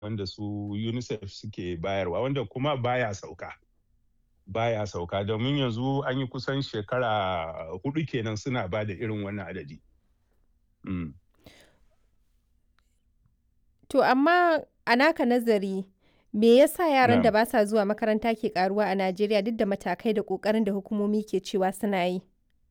wanda su unicef suke bayarwa wanda kuma baya sauka baya sauka domin yanzu an yi kusan shekara hudu kenan suna ba da irin wannan adadi mm. To amma a naka nazari me yasa yaran Na'am. da ba sa zuwa makaranta ke karuwa a Najeriya duk da matakai da ƙoƙarin da hukumomi ke cewa suna yi?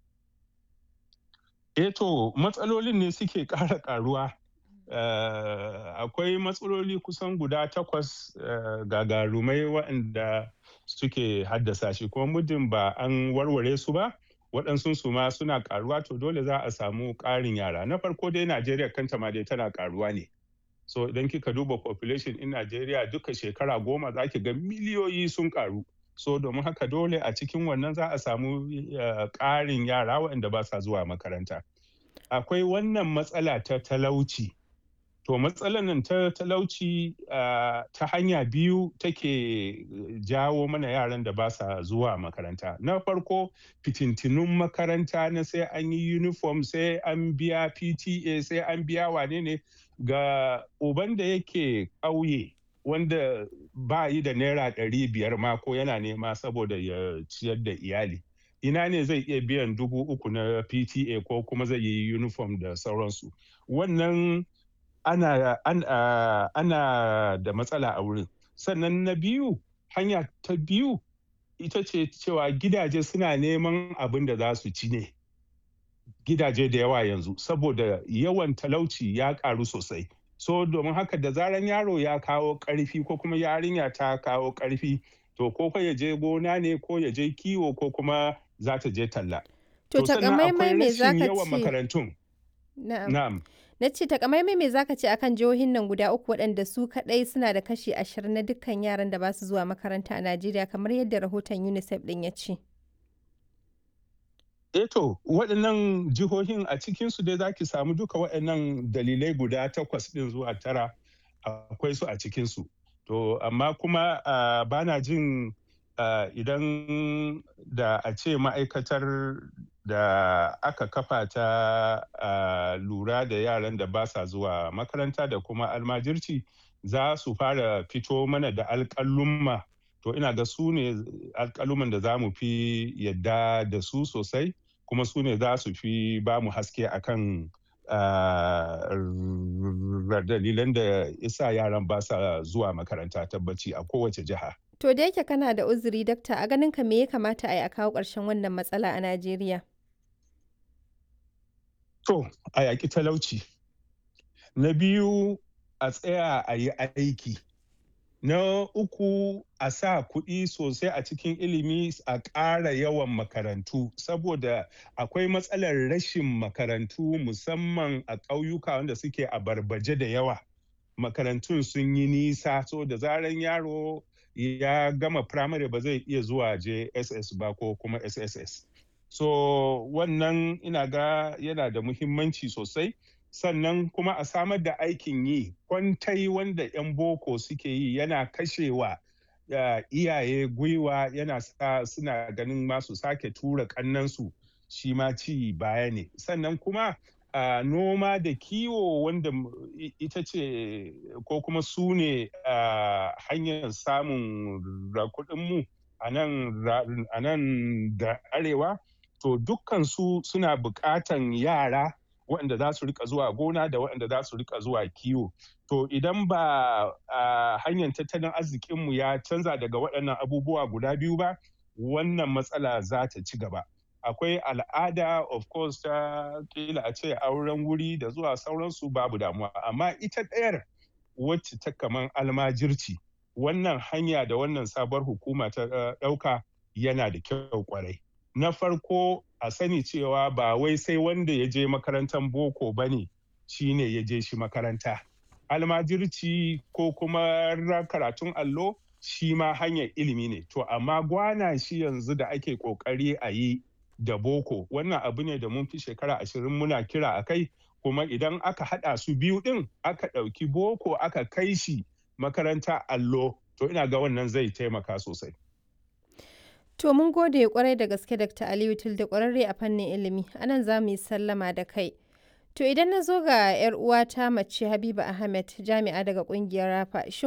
Eh to matsalolin ne suke ƙara ƙaruwa. Eh, akwai matsaloli kusan guda takwas eh, gagarumai waɗanda suke haddasa shi kuma muddin ba an warware su ba waɗansu su ma suna ƙaruwa to dole za a samu ƙarin yara. Na farko dai Najeriya kanta ma dai tana ƙaruwa ne. So idan kika duba population in Najeriya duka shekara goma za ki ga miliyoyi sun ƙaru. So domin haka dole a cikin wannan za a samu eh, ƙarin yara waɗanda ba sa zuwa makaranta. Akwai wannan matsala ta talauci. To matsalar nan ta talauci ah, ta hanya biyu take jawo mana yaran da ba sa zuwa makaranta. Na farko fitintinun makaranta na sai an yi uniform sai an biya PTA sai an biya wane ne ga uban da yake ƙauye wanda ba yi da naira ɗari biyar ma ko yana nema saboda ya ciyar da iyali. Ina ne zai iya biyan dubu uku na PTA ko kuma zai yi uniform da sauransu. Wannan ana, ana, ana da matsala a wurin. Sannan na biyu, hanya ta biyu ita ce cewa gidaje suna neman abin da za su ci ne. Gidaje da yawa yanzu saboda yawan talauci ya ƙaru sosai. So domin haka da zaran yaro ya kawo ƙarfi ko kuma yarinya ta kawo ƙarfi to ko ya je gona ne ko ya je kiwo ko kuma za ta je talla. To sannan takamaimai akwai me rashin za ka yawan ce? makarantun. Na'am. Na'am. Na ce takamaimai me za ka ce akan jihohin nan guda uku waɗanda su kaɗai suna da kashi ashirin na dukkan yaran da ba su zuwa makaranta a Najeriya kamar yadda rahoton UNICEF ɗin ya ce. Eh to, waɗannan jihohin a cikinsu dai za ki samu duka waɗannan dalilai guda takwas ɗin zuwa tara akwai su a cikinsu. To, amma kuma ah, ba na jin ah, idan da a ce ma'aikatar da aka kafa ta ah, lura da yaran da ba sa zuwa makaranta da kuma almajirci za su fara fito mana da alƙalumma. To, ina ga su ne alƙaluman da za mu fi yadda da su sosai. kuma su ne za su fi ba mu haske akan ah, r- dalilan da isa yaran ba sa zuwa makaranta tabbaci a kowace jiha. To da yake kana da uzuri dakta a ganin ka me ya kamata a yi a kawo ƙarshen wannan matsala a Najeriya? To, a yaƙi talauci. Na biyu, a tsaya a yi aiki. Na uku, a sa kuɗi sosai a cikin ilimi a ƙara yawan makarantu saboda akwai matsalar rashin makarantu musamman a ƙauyuka wanda suke a barbaje da yawa. Makarantun sun yi nisa so da zaran yaro ya gama firamare ba zai iya zuwa JSS ba ko kuma SSS. So wannan ina ga yana da muhimmanci sosai. sannan kuma a samar da aikin yi kwantai wanda 'yan boko suke yi yana kashewa uh, iyaye gwiwa yana sa suna ganin masu sake tura kannansu shi ma ci baya ne sannan kuma uh, noma da kiwo wanda ita ce ko kuma su ne uh, hanyar samun kuɗinmu a nan da arewa to dukkan su suna buƙatan yara waɗanda za su rika zuwa gona da waɗanda za su rika zuwa kiwo. To idan ba a hanyar tattalin arzikinmu ya canza daga waɗannan abubuwa guda biyu ba, wannan matsala za ta ci gaba. Akwai al'ada of course ta kila a ce auren wuri da zuwa sauransu babu damuwa, amma ita ɗayar wacce ta kaman almajirci wannan hanya da wannan sabuwar hukuma ta ɗauka yana da kyau kwarai. Na farko a sani cewa ba wai sai wanda ya je makarantar boko ba ne shi ne ya je shi makaranta almajirci ko kuma karatun allo shi ma hanyar ilimi ne to amma gwana shi yanzu da ake kokari a yi da boko wannan abu ne da mun fi shekara ashirin muna kira a kai kuma idan aka haɗa su biyu ɗin aka ɗauki boko aka kai shi makaranta allo to ina ga wannan zai taimaka sosai To mun gode kwarai da gaske Dr. Aliyu Tilde kwararre a fannin ilimi. Anan za mu yi sallama da kai. To idan na zo ga 'yar uwata mace Habiba Ahmed jami'a daga kungiyar Rafa, shin